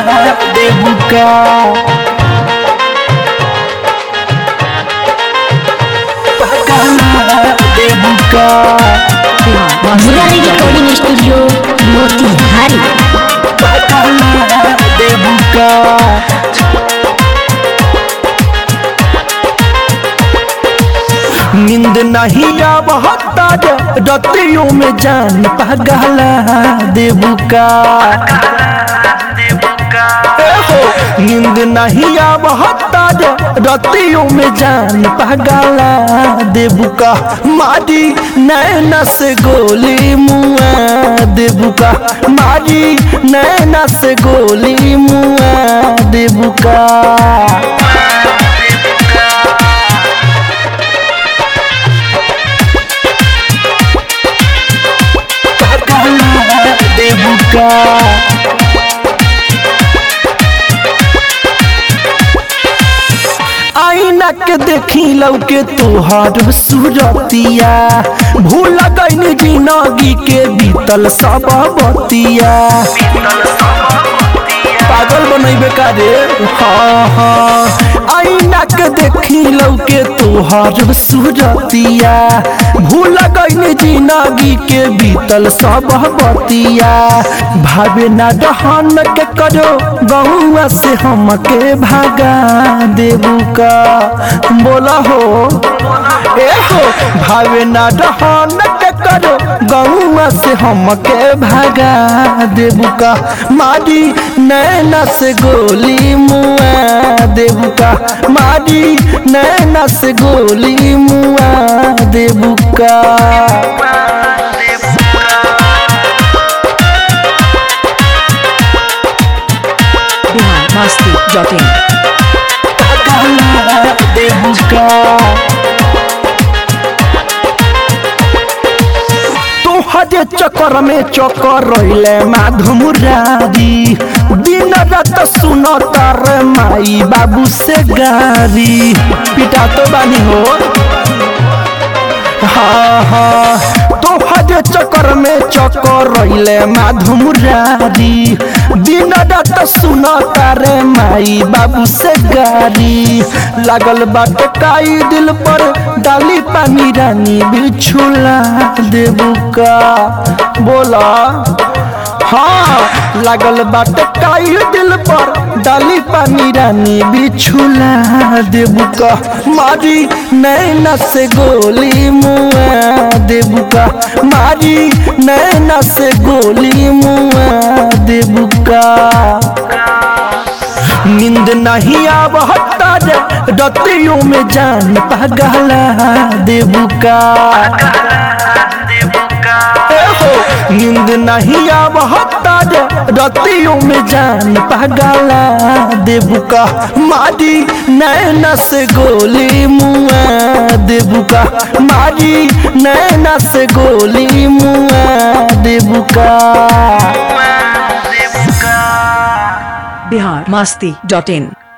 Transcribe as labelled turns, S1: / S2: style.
S1: देबुका देबुका
S2: Murari recording studio Motihari
S1: देबुका नींद नहीं आवता रतियों में जान पगला देबुका नींद नहीं आवता रतियों में जान पगला देबुका मारी नैना से गोली मुआ देबुका मारी नैना से गोली मुआ देबुका देबुका आईना के देखी लौके तोहर सूरतिया भूल गईन जिंदगी के बीतल सब बतिया पागल बनैबे का रे हाँ हाँ आईना के देखी लौके तोहर सूरतिया भूल गईन जिंदगी के बीतल सब बतिया भावे ना दहन के करो गौआ से हमके भागा देबू का बोला हो ए हो भावे ना दहन के करो गौआ से हमके भागा देबू का मारी नैना से गोली मुआ देबू का मारी नैना से गोली मुआ देबू का
S3: बिहार मस्ती डॉट इन
S1: देबुका तोहरे चक्कर में चक्कर रहिले माधु मुरारी दिन रात सुन तार माई बाबू से गारी पिटा तो बानी हो हाँ हाँ तोहरे चक्कर में चक्कर रहिले माधु मुरारी दिन रात सुन तारे माई बाबू से गारी लागल बाटे काई दिल पर डाली पानी रानी बिछुला देबू का बोला हाँ लागल बाटे काई दिल पर डाली पानी रानी बिछुला देबू का मारी नैना से गोली मुआ देबू का मारी नैना से गोली मुआ देबू का नींद नहीं आवता रतियों में जान पगला देबू का हो नींद नहीं आवता रतियों में जान पगला देबू का मारी नैना से गोली मुआ देबू का मारी नैना से गोली मुआ देबू का
S3: बिहार मस्ती डॉट इन